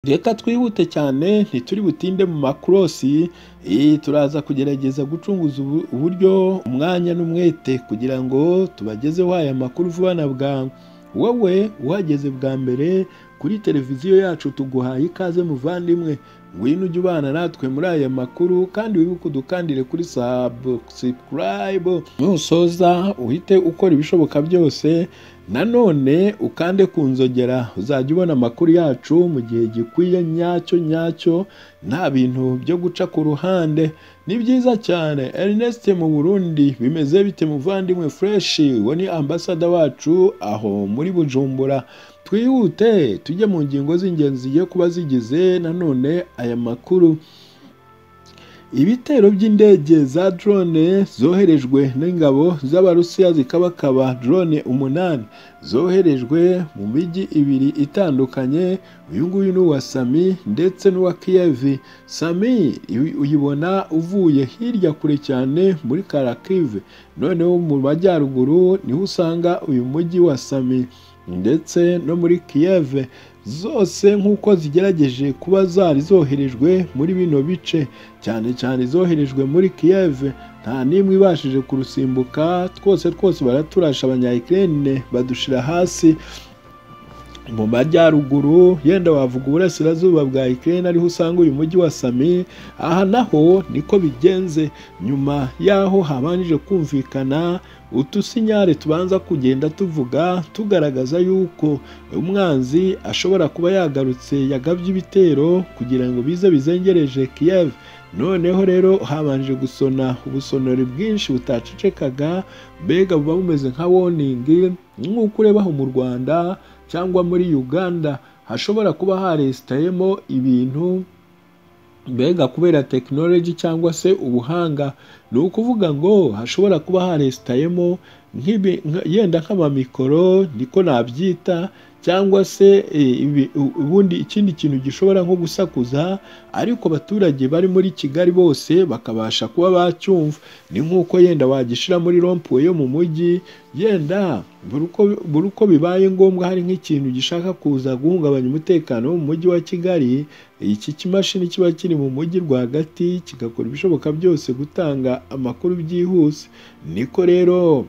Reka twihute cyane ntituri butinde mu makorosi, turaza kugerageza gucunguza uburyo, umwanya n'umwete kugira ngo tubagezeho aya makuru vuba na bwangu, wowe uhageze bwa mbere kuri televiziyo yacu tuguhaye ikaze muvandimwe, ngwino ujye ubana natwe muri aya makuru kandi wibuke udukandire kuri sabusikarayibu, nusoza uhite ukora ibishoboka byose nanone ukande ku nzogera uzajya ubona amakuru yacu mu gihe gikwiye nyacyo nyacyo nta bintu byo guca ku ruhande, ni byiza cyane Ernest mu Burundi bimeze bite muvandimwe Fresh, uwo ni ambasada wacu aho muri Bujumbura, twihute tujye mu ngingo z'ingenzi zigiye kuba zigize nanone aya makuru. Ibitero by'indege za drone zoherejwe n'ingabo z'Abarusiya zikabakaba drone umunani zoherejwe mu mijyi ibiri itandukanye, uyu nguyu ni uwa Sami ndetse n'uwa Kiyevi. Sami uyibona uvuye hirya kure cyane muri Karakive, noneho mu majyaruguru niho usanga uyu mujyi wa Sami ndetse no muri Kiyeve zose nk'uko zigerageje kuba zari zoherejwe muri bino bice, cyane cyane zoherejwe muri Kiyeve nta n'imwe ibashije kurusimbuka, twose twose baraturasha abanyayikirene badushira hasi mu majyaruguru, yenda wavuga uburasirazuba bwa Ukraine ariho usanga uyu mujyi wa Sami, aha naho niko bigenze, nyuma y'aho habanjije kumvikana utusinyare tubanza kugenda tuvuga tugaragaza yuko umwanzi ashobora kuba yagarutse yagabye ibitero kugira ngo bize bizengereje Kiev, noneho rero habanje gusona ubusonori bwinshi butacecekaga, mbega buba bumeze nka woningi nk'uko urebaho mu Rwanda cyangwa muri Uganda hashobora kuba haresitayemo ibintu mbega kubera tekinoloji cyangwa se ubuhanga ni ukuvuga ngo hashobora kuba haresitayemo yenda nk'amamikoro niko nabyita cyangwa se ubundi ikindi kintu gishobora nko gusakuza ariko abaturage bari muri Kigali bose bakabasha kuba bacyumva, ni nk'uko yenda wagishyira muri rompuwe yo mu mujyi yenda buri uko bibaye ngombwa hari nk'ikintu gishaka kuza guhungabanya umutekano wo mu mujyi wa Kigali, iki kimashini kiba kiri mu mujyi rwagati kigakora ibishoboka byose gutanga amakuru byihuse, niko rero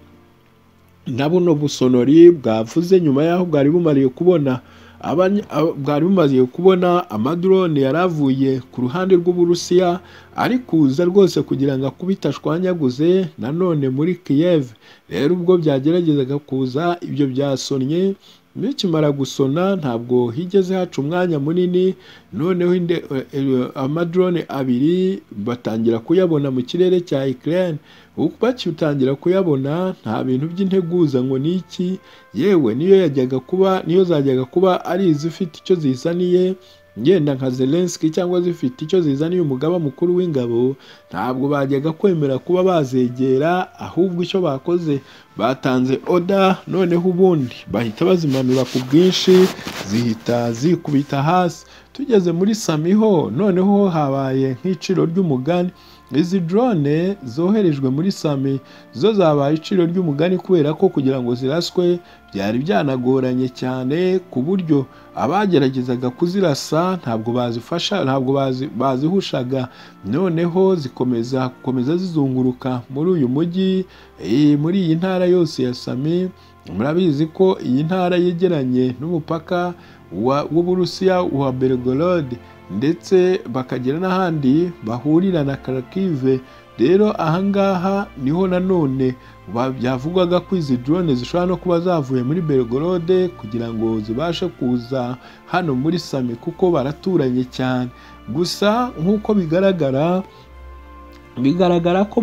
na buno busonori bwavuze nyuma y'aho bwari bumariye kubona bwari bumaze kubona amadrone yari avuye ku ruhande rw'Uburusiya ari kuza rwose kugira ngo akubite ashwanyaguze nanone muri Kiev, rero ubwo byageragezaga kuza ibyo byasonnye bikimara gusona ntabwo higeze haca umwanya munini, noneho amadrone abiri batangira kuyabona mu kirere cya Ukraine, bakitangira kuyabona nta bintu by'integuza ngo ni iki, yewe niyo yajyaga kuba niyo zajyaga kuba ari izifite icyo zizaniye ngenda nka Zelensky cyangwa zifite icyo zizaniye umugaba mukuru w'ingabo, ntabwo bajyaga kwemera kuba bazegera, ahubwo icyo bakoze batanze oda noneho ubundi bahita bazimanura ku bwinshi zihita zikubita hasi, tugeze muri Sami ho noneho habaye nk'iciro ry'umugani, izi drone zoherejwe muri Sami zo zabaye iciro ry'umugani kubera ko kugira ngo ziraswe byari byanagoranye cyane ku buryo abageragezaga kuzirasa ntabwo bazifasha ntabwo bazihushaga, noneho zikomeza gukomeza zizunguruka muri uyu mujyi muri iyi ntara yose ya Sami, murabizi ko iyi ntara yegeranye n'umupaka w'Uburusiya wa Belgorod ndetse bakagera n'ahandi bahurira na Kharkiv, rero ahangaha niho nanone byavugwaga ko izi drone zishobora no kuba zavuye muri Belgorod kugira ngo zibashe kuza hano muri Sami kuko baraturanye cyane, gusa nk'uko bigaragara bigaragara ko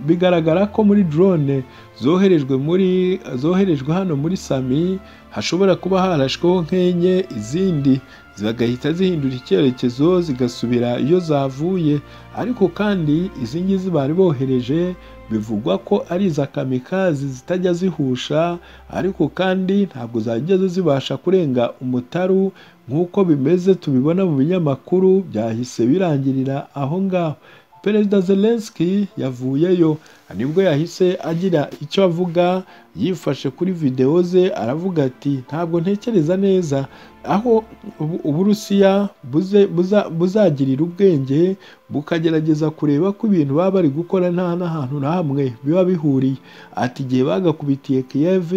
bigaragara ko muri drone zoherejwe muri zoherejwe hano muri Sami hashobora kuba harashweho nk'enye izindi zigahita zihindura icyerekezo zigasubira iyo zavuye, ariko kandi izi ngizi bari bohereje bivugwa ko ari iza kamikazi zitajya zihusha, ariko kandi ntabwo zageze zibasha kurenga umutaru nk'uko bimeze tubibona mu binyamakuru byahise birangirira aho ngaho. Perezida Zelensky yavuyeyo nibwo yahise agira icyo avuga yifashe kuri videwo ze aravuga ati ntabwo ntekereza neza aho ubu- uburusiya buze- buza- buzagirira ubwenge bukagerageza kureba ko ibintu baba bari gukora nta n'ahantu na hamwe biba bihuriye ati igihe bagakubitiye Kiev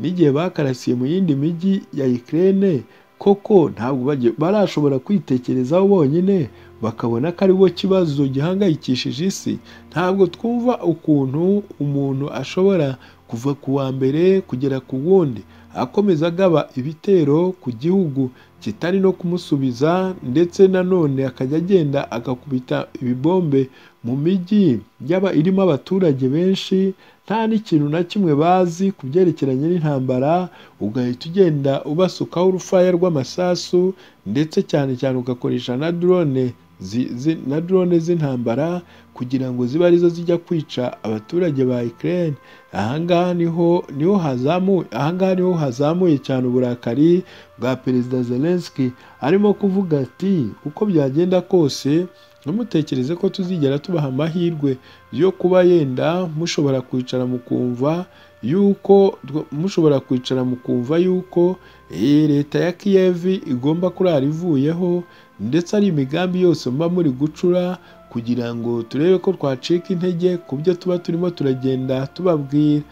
n'igihe bakarasiye mu yindi mijyi ya Ukraine koko ntabwo bagiye- barashobora kwitekerezaho bonyine bakabona ko ari bo kibazo gihangayikishije isi ntabwo twumva ukuntu umuntu ashobora kuva ku wa mbere kugera ku wundi akomeza agaba ibitero ku gihugu kitari no kumusubiza ndetse nanone akajya agenda agakubita ibibombe mu mijyi y'aba- irimo abaturage benshi nta n'ikintu na kimwe bazi ku byerekeranye n'intambara ugahita ugenda ubasukaho urufaya rw'amasasu ndetse cyane cyane ugakoresha na drone zi- zi- na drone z'intambara kugira ngo zibe arizo zijya kwica abaturage ba Ukraine ahangaha niho niho hazamuye ahangaha niho hazamuye cyane uburakari bwa perezida Zelensky arimo kuvuga ati uko byagenda kose ntimutekereze ko tuzigera tubaha amahirwe yo kuba yenda mushobora kwicara mukumva yuko mushobora kwicara mukumva yuko iyi leta ya Kiev igomba kurara ivuyeho ndetse ari imigambi yose muba muri gucura kugira ngo turebe ko twacika intege ku byo tuba turimo turagenda tubabwira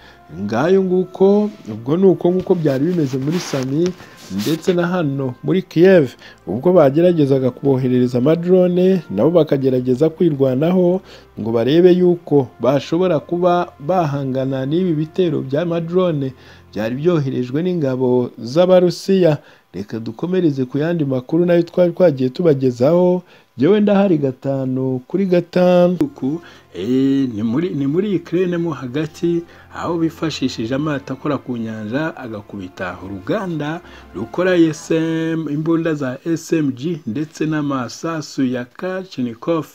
ngayo nguko ubwo ni uko nguko byari bimeze muri sami ndetse na hano muri Kiev ubwo bageragezaga kuboherereza amadrone nabo bakagerageza kwirwanaho ngo barebe yuko bashobora kuba bahangana n'ibi bitero by'amadrone byari byoherejwe n'ingabo z'abarusiya reka dukomereze ku yandi makuru nayo twari twagiye tubagezaho njyewe ndahari gatanu kuri gatandatu Eh, ni muri ni muri Ukraine mo hagati aho bifashishije amato akora ku nyanja agakubita uruganda rukora SM imbunda za SMG ndetse n'amasasu ya Kalashnikov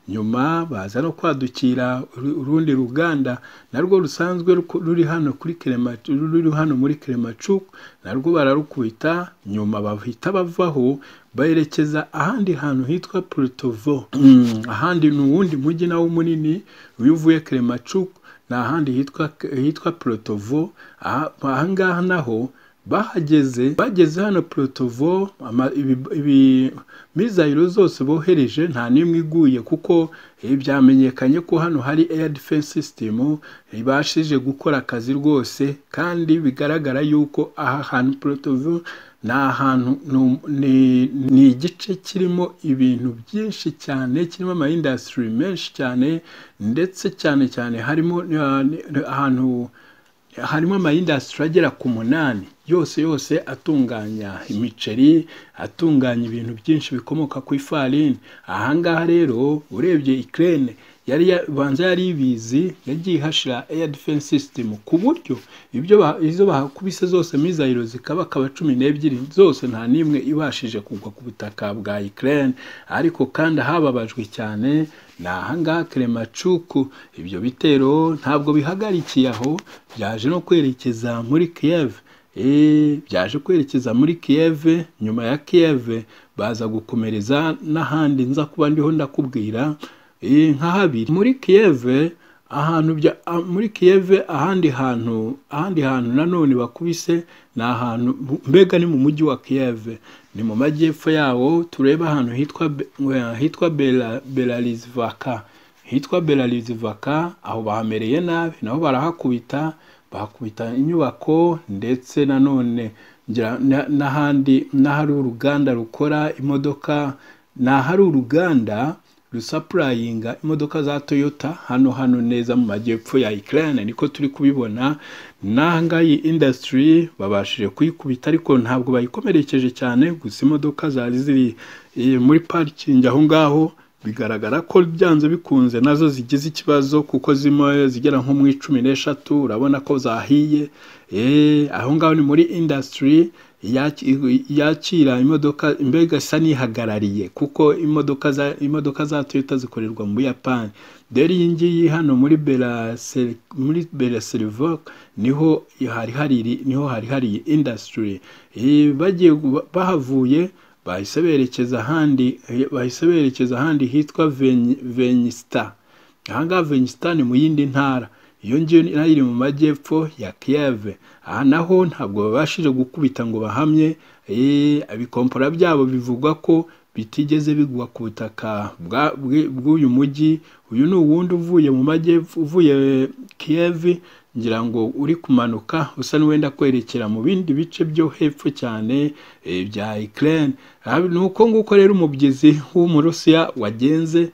nyuma baza no kwadukira uru- urundi ruganda narwo rusanzwe ruko- ruri hano kuri Kremachuk ruri hano muri Kremachuk narwo bararukubita nyuma bahita bavaho bayerekeza ahandi hantu hitwa Plutovo ahandi ni uwundi mujyi nawo munini iyo uvuye Kremachuk ni ahandi hitwa hitwa Plutovo aha ahangaha naho bahageze bageze hano Plutovo ama- ibi- ibi- mizayiro zose bohereje nta n'imwe iguye kuko eh, byamenyekanye ko hano hari air defense system ibashije gukora akazi rwose kandi bigaragara yuko aha hantu Plutovo ni ahantu ni- ni- ni igice kirimo ibintu byinshi cyane kirimo ama industry menshi cyane ndetse cyane cyane harimo eh, ni- ni- ahantu harimo amayindasitiri agera ku munani yose yose atunganya imiceri atunganya ibintu byinshi bikomoka ku ifarini ahangaha rero urebye ikirere yari ibanza yari ibizi yagiye ihashira air defense system ku buryo ibyo ba- izo bahakubise zose mizayiro zikaba akaba cumi n'ebyiri zose nta n'imwe ibashije kugwa ku butaka bwa ikirere ariko kandi hababajwe cyane ni ahangaha keremacuku ibyo bitero ntabwo bihagarikiye aho byaje no kwerekeza muri Kiev Eh, byaje kwerekeza muri Kiev nyuma ya Kiev baza gukomereza n'ahandi nza kuba ndiho ndakubwira Eh, nka habiri muri Kiev ahantu bya ah, muri Kiev ahandi hantu ahandi hantu nanone bakubise ni ahantu mbega ni mu mujyi wa Kiev ni mu majyepfo yawo tureba ahantu hitwa Be- hitwa Bela- Belalizvaka hitwa Belarivaka aho bahamereye nabi naho barahakubita bahakubita inyubako ndetse nanone ngira- na- n'ahandi n'ahari uruganda rukora imodoka n'ahari uruganda rusapurayinga imodoka za toyota hano hano neza mu majyepfo ya ikirere niko turi kubibona n'ahangaha iyi indasitiri babashije kuyikubita ariko ntabwo bayikomerekeje cyane gusa imodoka zari ziri eh, muri parikingi aho ngaho bigaragara ko byanze bikunze nazo zigize ikibazo kuko zimwe zigera nko mu icumi n'eshatu urabona ko zahiye Eh, aho ngaho ni muri indasitiri yakira imodoka mbega isa n'ihagarariye kuko imodoka za imodoka za toyota zikorerwa mu buyapani rero iyi ngiyi hano muri Beraseri muri Beraserivoke niho hari hari niho hari hari iyi indasitiri Eh, bagiye bahavuye bahise berekeza ahandi bahise berekeza ahandi hitwa Venyista ahangaha Venyista ni mu yindi ntara iyo ngiyo nayo iri mu majyepfo ya kiyeve aha naho ntabwo babashije gukubita ngo bahamye ibikompora byabo bivugwa ko bitigeze bigwa ku butaka bw'uyu mujyi uyu ni uwundi uvuye mu majyepfo uvuye kiyevi ngira ngo uri kumanuka usa n'uwenda kwerekera mu bindi bice byo hepfo cyane bya ikirere ni uko nguko rero umubyizi w'umurusiya wagenze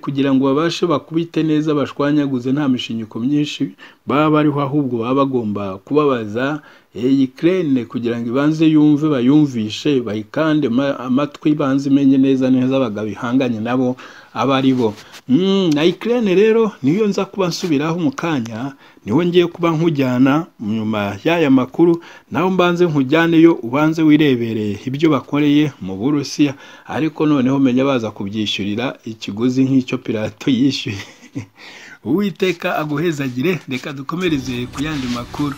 kugira ngo babashe bakubite neza bashwanyaguze nta mishinyiko myinshi baba bariho ahubwo baba bagomba kubabaza iyi kirere kugira ngo ibanze yumve bayumvishe bayikande amatwi ibanze imenye neza neza bagabihanganye nabo aba ari bo na ikirere rero niyo nza kuba nsubiraho mu kanya niho ngiye kuba nkujyana nyuma y'aya makuru nawe mbanze nkujyaneyo ubanze wirebereye ibyo bakoreye mu burusiya ariko noneho menya baza kubyishyurira ikiguzi nk'icyo pirato yishyuye uwiteka aguhezagire reka dukomereze ku yandi makuru